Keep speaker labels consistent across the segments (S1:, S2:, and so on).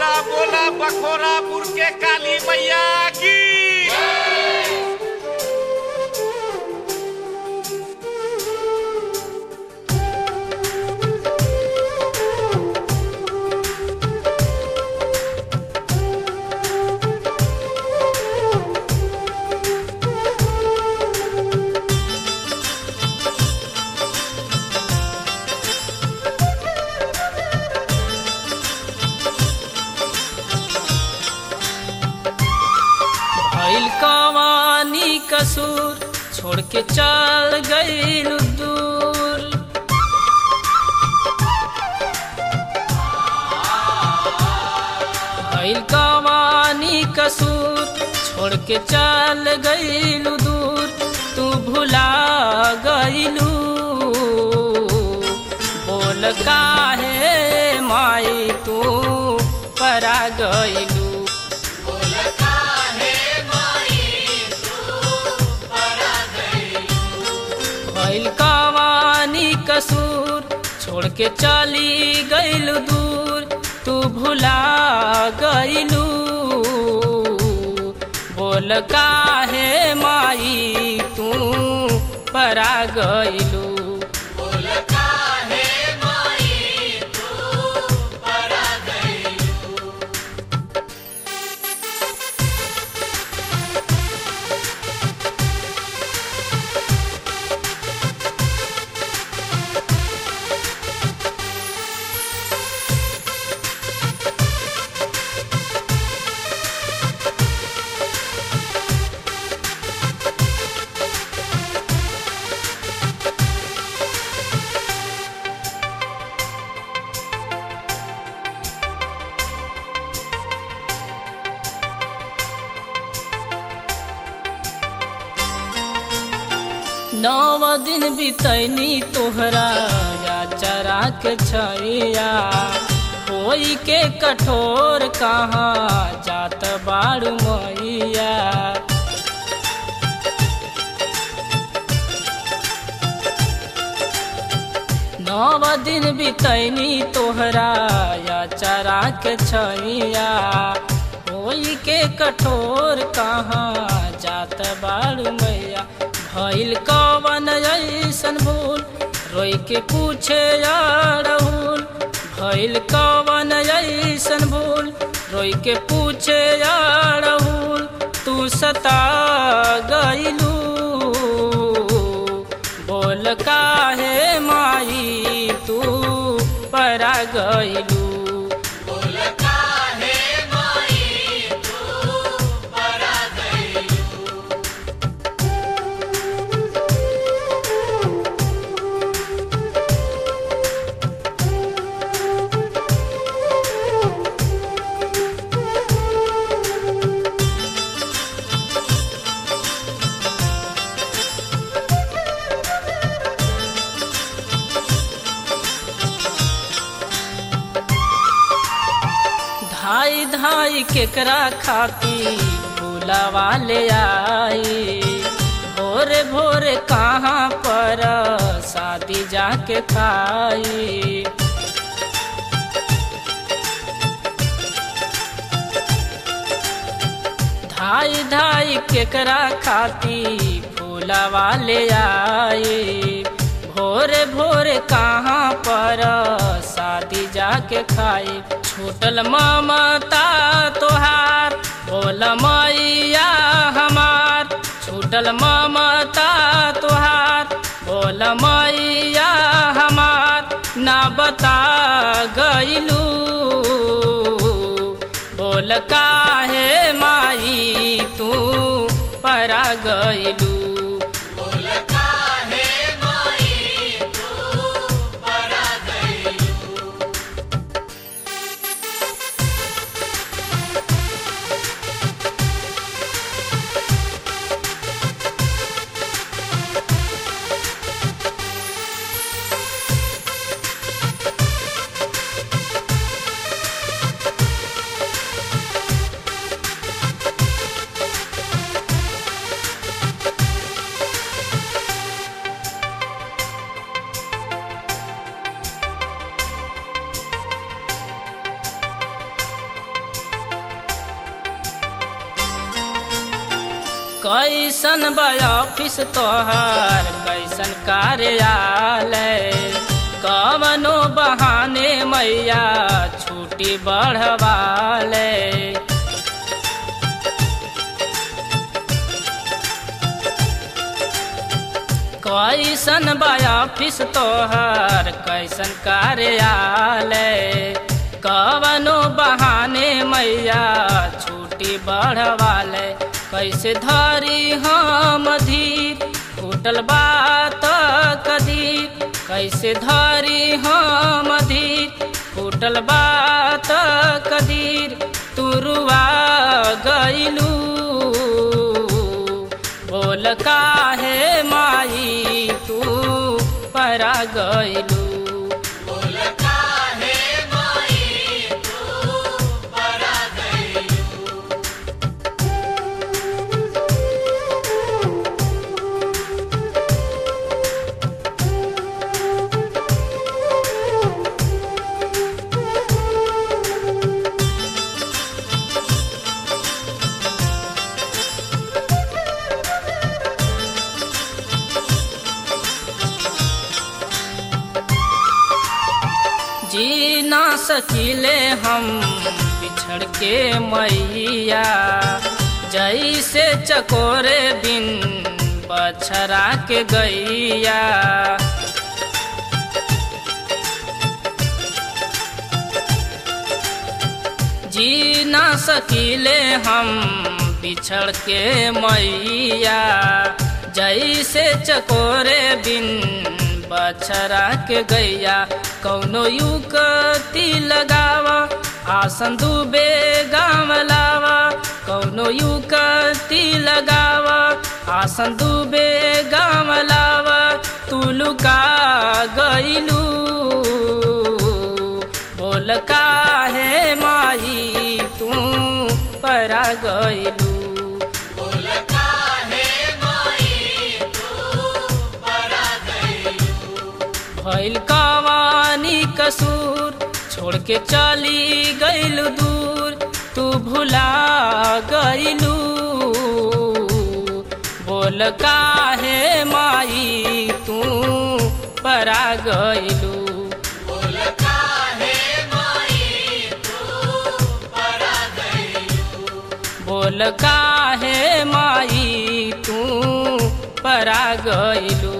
S1: बोला बोला बखोरापुर के काली मैया की
S2: भइल कवानी कसूर छोड़ के चल गईल दूर भइल कवानी कसूर छोड़ के चल गईल दूर तू भुला गईलू बोल काहे माई तू परा गईलू भइल कवानी कसूर छोड़ के चली गईल दूर तू भुला गईलू बोल काहे माई तू परा गईलू नव दिन बितैनी तोहरा या चरा के छैया कोई के कठोर कहाँ जात बाड़ू मैया नव दिन बितैनी तोहरा या चरा के छैया कोई के कठोर कहाँ जात बाड़ू मैया भइल कवन ऐसन भूल रोई के पूछे राहुल भइल कवन ऐसन भूल रोई के पूछे राहुल तू सता गईलू बोल काहे माई तू परा गईलू धाई धाई केकरा खाती भूलावा ले आई भोरे भोरे कहाँ पर शादी जाके खाई धाई धाई केकरा खाती फूलावा ले आई भोरे भोरे कहाँ पर शादी जाके खाई छूटल ममता तोहार बोल मैया हमार छूटल ममता तोहार बोल मैया हमार ना बता गईलू बोल काहे माई तू परा गईलू कैसन बा ऑफिस तोहर कैसन कार्यालय कवनो बहाने मैया छुट्टी बढ़वाले कैसन बा ऑफिस तोहर कैसन कार्यालय कवनो बहाने मैया छुट्टी बढ़वाले कैसे धरी हम धीर फूटल बात कदीर कैसे धरी हम धीर फूटल बात कदीर तुरुआ गईलू बोल काहे माई तू परा गईलू जी ना सकीले हम बिछड़ के मैया जैसे चकोरे बिन बछरा के गैया जी ना सकीले हम बिछड़ के मैया जैसे चकोरे बिन बछरा के गैया कौनो युक्ति लगावा आसन डूबे गाँव लावा कौनो युक्ति लगावा आसन डूबे गाँव लावा तू लुका गईलू बोल काहे माई तू परा गईलू भइल कवानी कसूर छोड़ के चली गईलू दूर तू भुला गईलू बोल काहे माई तू परा गईलू बोल काहे माई तू परा गईलू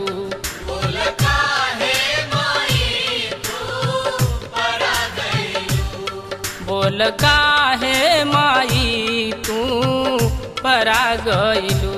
S2: बोल काहे माई तू परा गईलू